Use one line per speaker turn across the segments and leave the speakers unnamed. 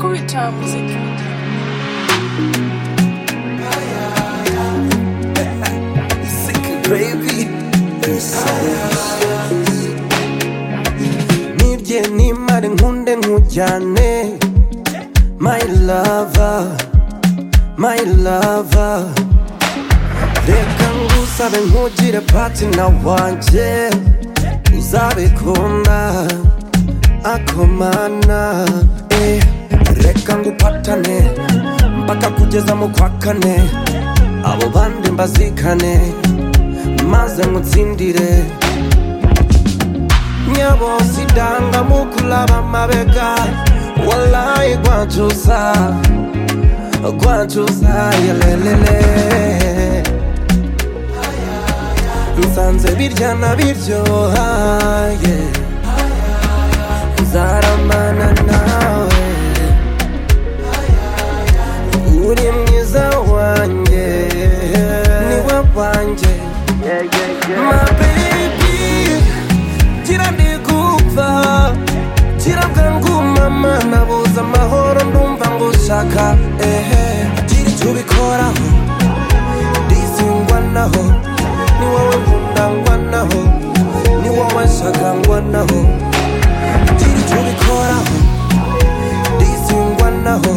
Kiwi cha muziki.
nibye nimare nkunde nkujyane my lover my lover reka ngusabe nkugire patina wanjye uzabikunda akomana eh. reka ngupatane mpaka kugeza mu kwa kane abo bandi mbazikane maze ngutsindire nyabosidanga mukulaba mabega walayi gwancusa gwancusa yelelele nsanze birya na biryoha yeah. nzaramana nawe uri mwiza wanjye niwe wanjye My baby, gira ndigupfa gira bwangumama nabuze amahoro ndumva ngushaka ehe gira icyo ubikoraho ndizingwa naho ni wowe nkundangwa naho ni wowe nshakangwa naho gira icyo ubikoraho ndizingwa naho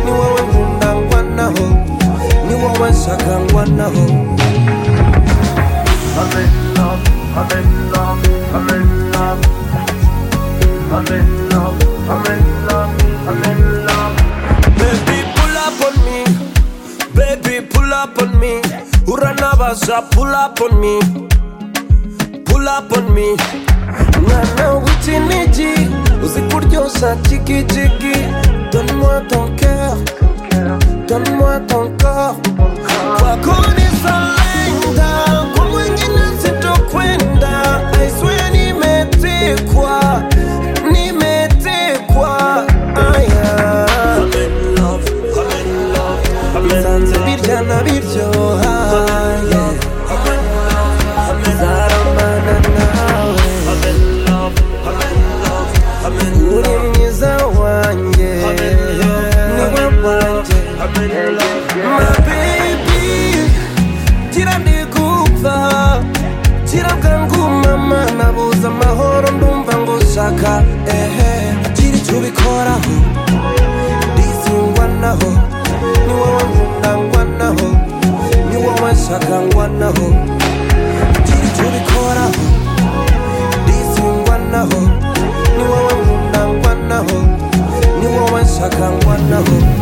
ni wowe nkundangwa naho ni wowe nshakangwa naho
I'm in love, I'm in love, I'm in love. I'm in love, I'm in love, I'm in love.
Baby, pull up on me. Baby, pull up on me. Uranabasha, pull up on me. Pull up on me. Mwana w'ikinigi uzi kuryoshya jigijigi Donne-moi ton cœur, donne-moi ton corps kwako nisalenda kwa mwingine sitokwenda I swear nimetekwa nimetekwa aya nsanze birya na biryoha yeah. nzaramana nawe uri mwiza wanjye niwe wanjye ma baby gira ndigupfa gira bwangumama nabuze amahoro ndumva ngushaka ehe gira icyo ubikoraho ndizingwa naho ni wowe nkundangwa naho ni wowe nshakangwa naho gira icyo ubikoraho ndizingwa naho ni wowe nkundangwa naho ni wowe nshakangwa naho